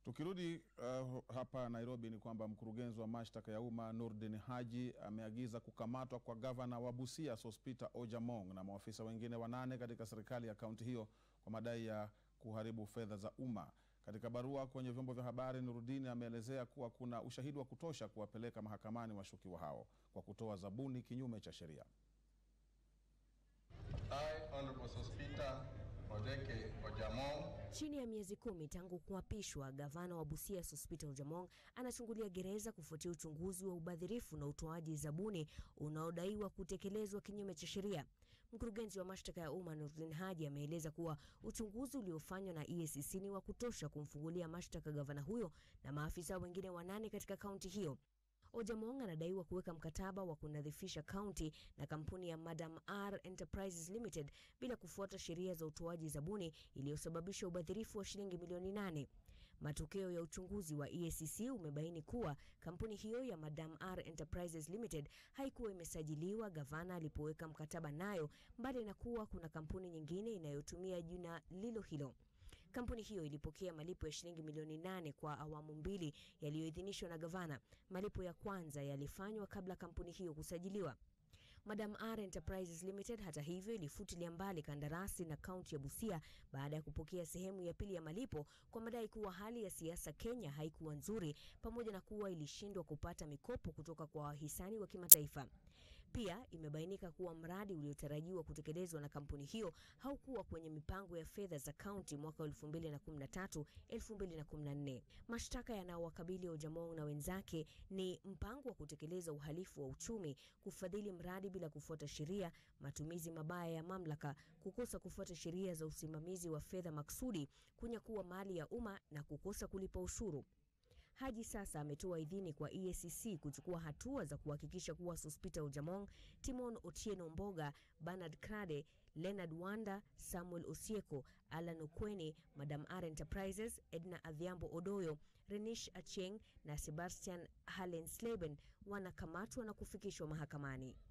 Tukirudi uh, hapa Nairobi ni kwamba mkurugenzi wa mashtaka ya umma Nurdin Haji ameagiza kukamatwa kwa gavana wa Busia Sospeter Ojamong na maafisa wengine wanane katika serikali ya kaunti hiyo kwa madai ya kuharibu fedha za umma. Katika barua kwenye vyombo vya habari, Nurdin ameelezea kuwa kuna ushahidi wa kutosha kuwapeleka mahakamani washukiwa hao kwa kutoa zabuni kinyume cha sheria. I, Honorable Sospeter Odeke Ojamong, Chini ya miezi kumi tangu kuapishwa, gavana wa Busia Sospeter Ojamong anachungulia gereza kufuatia uchunguzi wa ubadhirifu na utoaji zabuni unaodaiwa kutekelezwa kinyume cha sheria. Mkurugenzi wa mashtaka ya umma Nurdin Haji ameeleza kuwa uchunguzi uliofanywa na EACC ni wa kutosha kumfungulia mashtaka gavana huyo na maafisa wengine wanane katika kaunti hiyo. Ojamong anadaiwa kuweka mkataba wa kunadhifisha kaunti na kampuni ya Madam R Enterprises Limited bila kufuata sheria za utoaji zabuni iliyosababisha ubadhirifu wa shilingi milioni nane. Matokeo ya uchunguzi wa EACC umebaini kuwa kampuni hiyo ya Madam R Enterprises Limited haikuwa imesajiliwa gavana alipoweka mkataba nayo, mbali na kuwa kuna kampuni nyingine inayotumia jina lilo hilo. Kampuni hiyo ilipokea malipo ya shilingi milioni nane kwa awamu mbili yaliyoidhinishwa na gavana. Malipo ya kwanza yalifanywa kabla kampuni hiyo kusajiliwa. Madam R Enterprises Limited hata hivyo ilifutilia mbali kandarasi na kaunti ya Busia baada ya kupokea sehemu ya pili ya malipo kwa madai kuwa hali ya siasa Kenya haikuwa nzuri pamoja na kuwa ilishindwa kupata mikopo kutoka kwa wahisani wa kimataifa. Pia imebainika kuwa mradi uliotarajiwa kutekelezwa na kampuni hiyo haukuwa kwenye mipango ya fedha za kaunti mwaka 2013 2014. Mashtaka yanayowakabili Ojamong na wenzake ni mpango wa kutekeleza uhalifu wa uchumi, kufadhili mradi bila kufuata sheria, matumizi mabaya ya mamlaka, kukosa kufuata sheria za usimamizi wa fedha maksudi, kunyakua mali ya umma na kukosa kulipa ushuru. Haji sasa ametoa idhini kwa EACC kuchukua hatua za kuhakikisha kuwa Sospeter Ojamong, Timon Otieno Mboga, Bernard Krade, Leonard Wanda, Samuel Osieko, Alan Okweni, Madam R Enterprises, Edna Adhiambo Odoyo, Renish Acheng na Sebastian Hallensleben wanakamatwa na kufikishwa mahakamani.